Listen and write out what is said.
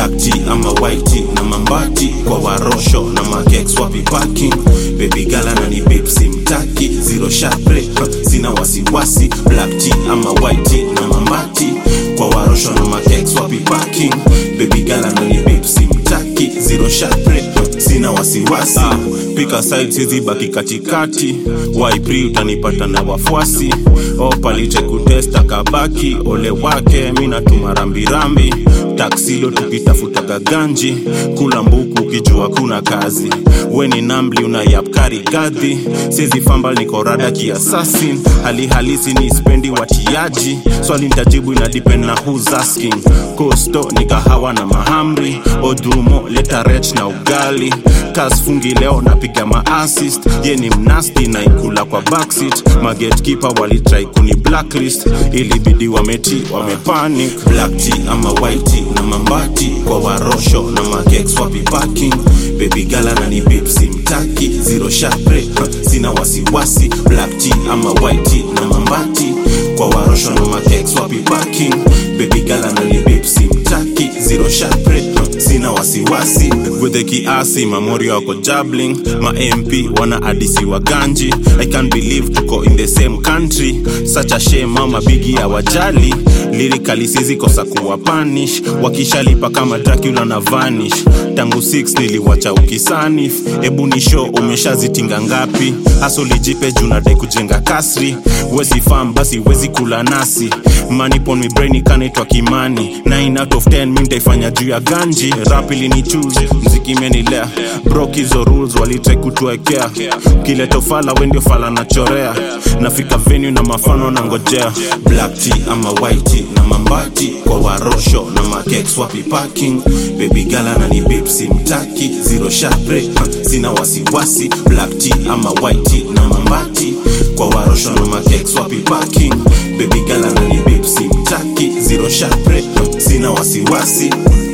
black tea ama white tea na mambati kwa warosho na makeks wapi parking baby gala na ni bipsi mtaki zero sharp rate sina wasiwasi black tea ama white tea na mambati kwa warosho na makeks wapi parking baby gala na ni bipsi mtaki zero sharp rate sina wasiwasi ah, pika side sizi baki katikati waipri utanipata na wafuasi opalite kutesta kabaki ole wake mi natuma rambirambi taksilo tukitafutaga ganji kula mbuku ukijua kuna kazi we ni nambli unayapkari gadhi sizi fambal niko rada kiasasin hali halisi ni spendi watiaji swali ntajibu ina depend na who's asking kosto ni kahawa na mahamri odumo leta rech na ugali kasfungi leo napiga maassist ye ni mnasti na ikula kwa backseat magetkeeper walitrai kuni blacklist ilibidi wameti wamepanic black tea ama white tea na mambati kwa warosho na makeks wapi parking baby gala na ni bipsi mtaki zero sharp rate sina wasiwasi black tea ama white tea na mambati kwa warosho na makeks wapi parking baby gala na ni bipsi mtaki zero sharp rate sina wasiwasi gwedhe kiasi mamori wako jabling ma mp wana adisi wa ganji i can't believe tuko in the same country such a shame mama bigi ya wajali lirikali sizikosa kuwa panish wakishalipa kama dracula na vanish tangu 6 niliwacha ukisanif ebu ni show umeshazitinga ngapi hasolijipe junadai kujenga kasri wezi fam basi wezi kula nasi manipon mi brain ikanaitwa kimani 9 out of 10 mi ntaifanya juu ya ganji rapili ni choose mziki imenilea brok hizo rules walitrai kutuekea kileta fala wendio fala nachorea nafika venue na mafano na ngojea black tea ama white tea na mambati kwa warosho na makeks wapi parking baby gala na ni bipsi mtaki zero sharp rate sina wasiwasi black tea ama white tea na mambati kwa warosho na makeks wapi parking baby gala na ni bipsi mtaki zero sharp rate sina wasiwasi